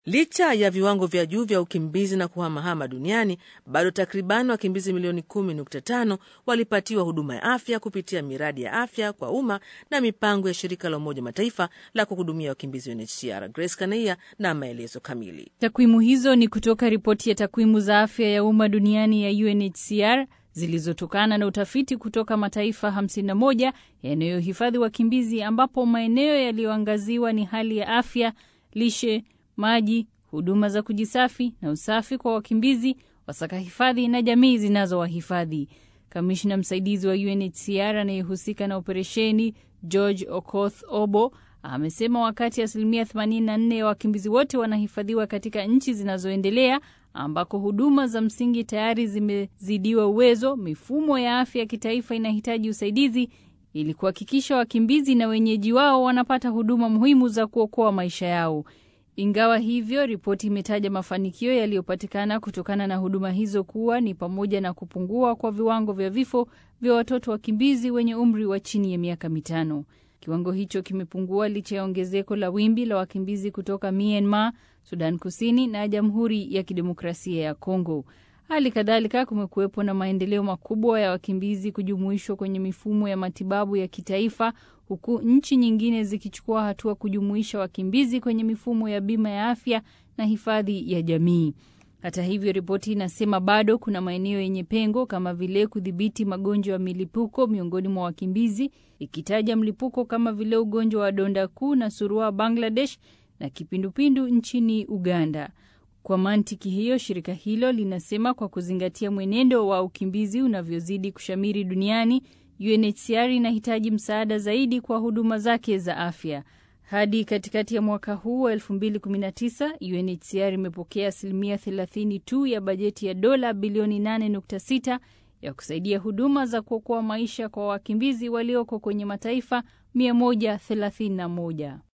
Licha ya viwango vya juu vya ukimbizi na kuhamahama duniani, bado takriban wakimbizi milioni 10.5 walipatiwa huduma ya afya kupitia miradi ya afya kwa umma na mipango ya shirika la Umoja Mataifa la kuhudumia wakimbizi UNHCR. Grace Kanaia na maelezo kamili. Takwimu hizo ni kutoka ripoti ya takwimu za afya ya umma duniani ya UNHCR zilizotokana na utafiti kutoka mataifa 51 yanayohifadhi wakimbizi, ambapo maeneo yaliyoangaziwa ni hali ya afya, lishe maji, huduma za kujisafi na usafi kwa wakimbizi, wasaka hifadhi na jamii zinazowahifadhi. Kamishna msaidizi wa UNHCR anayehusika na operesheni George Okoth Obo amesema wakati asilimia 84 ya wakimbizi wote wanahifadhiwa katika nchi zinazoendelea ambako huduma za msingi tayari zimezidiwa uwezo, mifumo ya afya ya kitaifa inahitaji usaidizi ili kuhakikisha wakimbizi na wenyeji wao wanapata huduma muhimu za kuokoa maisha yao. Ingawa hivyo, ripoti imetaja mafanikio yaliyopatikana kutokana na huduma hizo kuwa ni pamoja na kupungua kwa viwango vya vifo vya watoto wakimbizi wenye umri wa chini ya miaka mitano. Kiwango hicho kimepungua licha ya ongezeko la wimbi la wakimbizi kutoka Myanmar, Sudan Kusini na Jamhuri ya Kidemokrasia ya Kongo. Hali kadhalika kumekuwepo na maendeleo makubwa ya wakimbizi kujumuishwa kwenye mifumo ya matibabu ya kitaifa, huku nchi nyingine zikichukua hatua kujumuisha wakimbizi kwenye mifumo ya bima ya afya na hifadhi ya jamii. Hata hivyo, ripoti inasema bado kuna maeneo yenye pengo kama vile kudhibiti magonjwa ya milipuko miongoni mwa wakimbizi, ikitaja mlipuko kama vile ugonjwa wa donda kuu na surua Bangladesh na kipindupindu nchini Uganda. Kwa mantiki hiyo, shirika hilo linasema kwa kuzingatia mwenendo wa ukimbizi unavyozidi kushamiri duniani, UNHCR inahitaji msaada zaidi kwa huduma zake za afya. Hadi katikati ya mwaka huu wa 2019 UNHCR imepokea asilimia 30 tu ya bajeti ya dola bilioni 8.6 ya kusaidia huduma za kuokoa maisha kwa wakimbizi walioko kwenye mataifa 131.